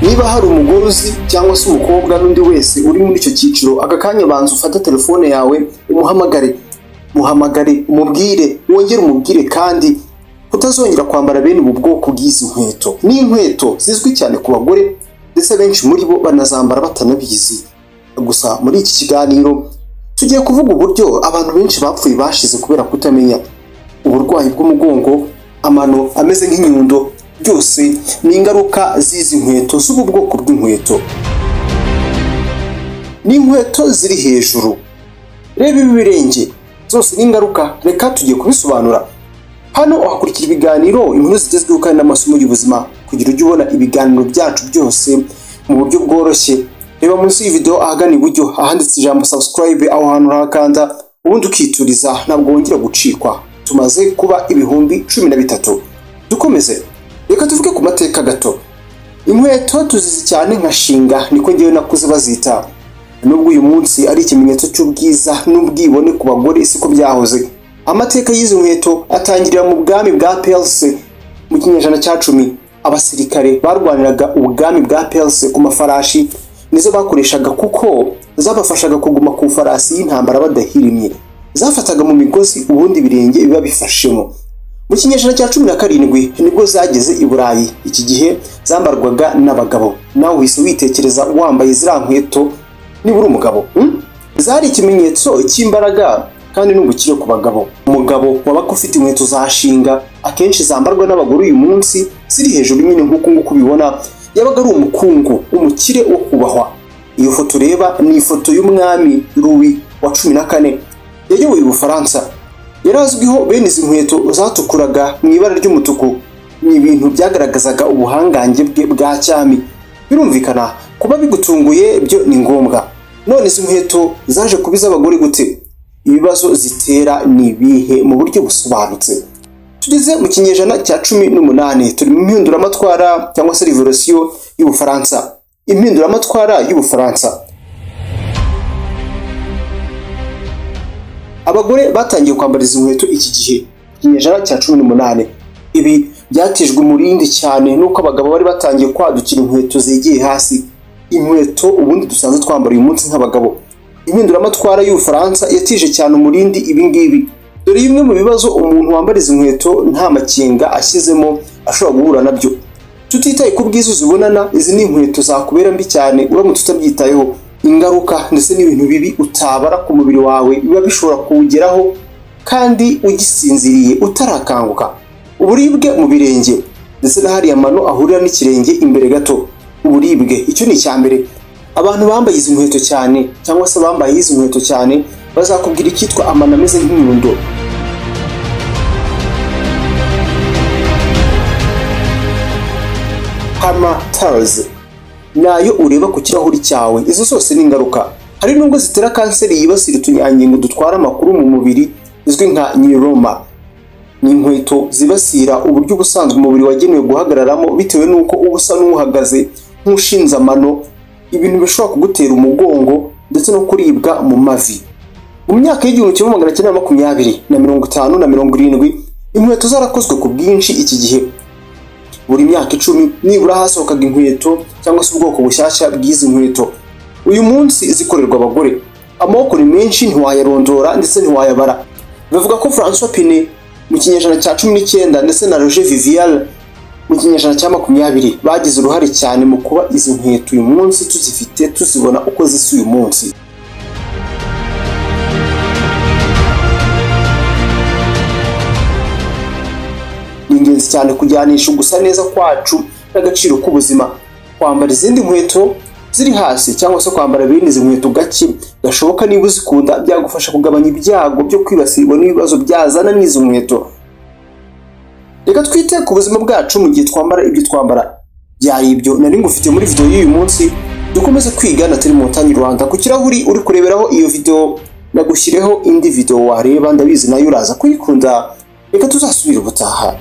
niba hari umugore uzi cyangwa se umukobwa n'undi wese uri muri icyo cyiciro aka kanya banza ufate telefone yawe umuhamagare muhamagare umubwire wongere umubwire kandi utazongera kwambara bene ubu bwoko bw'izi nkweto ni inkweto zizwi cyane ku bagore ndetse benshi muri bo banazambara batanabizi gusa muri iki kiganiro tugiye kuvuga uburyo abantu benshi bapfuye bashize kubera kutamenya uburwayi bw'umugongo amano ameze nk'inyundo byose ni ingaruka z'izi nkweto z'ubu bwoko bw'inkweto ni inkweto ziri hejuru reba ibi birenge zose ni ingaruka reka tugiye kubisobanura hano wakurikira ibiganiro inkuru zigezweho kandi n'amasomo y'ubuzima kugira ujye ubona ibiganiro byacu byose mu buryo bworoshye reba munsi y'ividewo ahagana iburyo ahanditse ijambo subscribe aho hantu urakanda ubundi ukituriza ntabwo wongera gucikwa tumaze kuba ibihumbi cumi na bitatu dukomeze reka tuvuge ku mateka gato inkweto tuzizi cyane nka shinga niko ngewe nakuze bazita nubwo uyu munsi ari ikimenyetso cy'ubwiza n'ubwibone ku bagore siko byahoze amateka y'izi nkweto atangirira mu bwami bwa pelse mu kinyejana cya cumi abasirikare barwaniraga ubwami bwa pelse ku mafarashi nizo bakoreshaga kuko zabafashaga kuguma ku farasi y'intambara badahirimye zafataga mu migozi ubundi ibirenge biba bifashemo mu kinyejana cya cumi na karindwi nibwo zageze i burayi iki gihe zambarwaga n'abagabo nawe uhise witekereza wambaye ziriya nkweto nibura umugabo hmm? zari ikimenyetso cy'imbaraga kandi n'ubukire ku bagabo umugabo wabaga ufite inkweto za shinga akenshi zambarwa n'abagore uyu munsi ziri hejuru nyine nk'uko nguko ubibona yabaga ari umukungu umukire wo kubahwa iyo foto ureba ni ifoto y'umwami ruwi wa cumi na kane yayoboye ubufaransa yari azwiho bene izi nkweto zatukuraga mu ibara ry'umutuku ni ibintu byagaragazaga ubuhangange bwe bwa cyami birumvikana kuba bigutunguye byo ni ngombwa none izi nkweto zaje kuba iz'abagore gute ibibazo zitera ni ibihe mu buryo busobanutse tugeze mu kinyejana cya cumi n'umunani turi mu mpinduramatwara cyangwa se revolisiyo y'ubufaransa impinduramatwara y'ubufaransa abagore batangiye kwambara izi nkweto iki gihe ikinyejana cya cumi n'umunani ibi byatijwe umurindi cyane n'uko abagabo bari batangiye kwadukira inkweto zegeye hasi inkweto ubundi dusanzwe twambara uyu munsi nk'abagabo impinduramatwara y'ubufaransa yatije cyane umurindi ibingibi dore bimwe mu bibazo umuntu wambara izi nkweto nta makenga ashyizemo ashobora guhura nabyo tutitaye ku bwiza uzibonana izi ni inkweto zakubera mbi cyane uramutse utabyitayeho ingaruka ndetse n'ibintu bibi utabara ku mubiri wawe biba bishobora kuwugeraho kandi ugisinziriye utarakanguka uburibwe mu birenge ndetse n'ahariya mano ahurira n'ikirenge imbere gato uburibwe icyo ni icya mbere abantu bambaye izi nkweto cyane cyangwa se bambaye izi nkweto cyane bazakubwira icyitwa amano ameze nk'inyundo hama tarazi nayo ureba ku kirahuri cyawe izo zose ni ingaruka hari n'ubwo zitera kanseri yibasira utunyangingo dutwara amakuru mu mubiri izwi nka nyiroma ni inkweto zibasira uburyo ubusanzwe umubiri wagenewe guhagararamo bitewe n'uko uba usa n'uhagaze nk'ushinze amano ibintu bishobora kugutera umugongo ndetse no kuribwa mu mavi mu myaka y'igihumbi kimwe magana cyenda makumyabiri na mirongo itanu na mirongo irindwi inkweto zarakozwe ku bwinshi iki gihe buri myaka icumi nibura hasohokaga inkweto cyangwa se ubwoko bushyashya bw'izi nkweto uyu munsi zikorerwa abagore amoko ni menshi ntiwayarondora ndetse ntiwayabara bavuga ko francois pine mu kinyejana cya cumi n'icyenda ndetse na roger vivial mu kinyejana cya makumyabiri bagize uruhare cyane mu kuba izi nkweto uyu munsi tuzifite tuzibona uko zisa uyu munsi ni ingenzi cyane kujyanisha gusa neza kwacu n'agaciro k'ubuzima kwambara izindi nkweto ziri hasi cyangwa se kwambara bene izi nkweto gake gashoboka niba uzikunda byagufasha kugabanya ibyago byo kwibasirwa n'ibibazo byazana n'izo nkweto reka twite ku buzima bwacu mu gihe twambara ibyo twambara byari ibyo nari ngufite muri video y'uyu munsi dukomeze kwiga na telemontanyi rwanda ku kirahuri uri kureberaho iyo video nagushyireho indi video wareba ndabizi nayo uraza kuyikunda reka tuzasubire ubutaha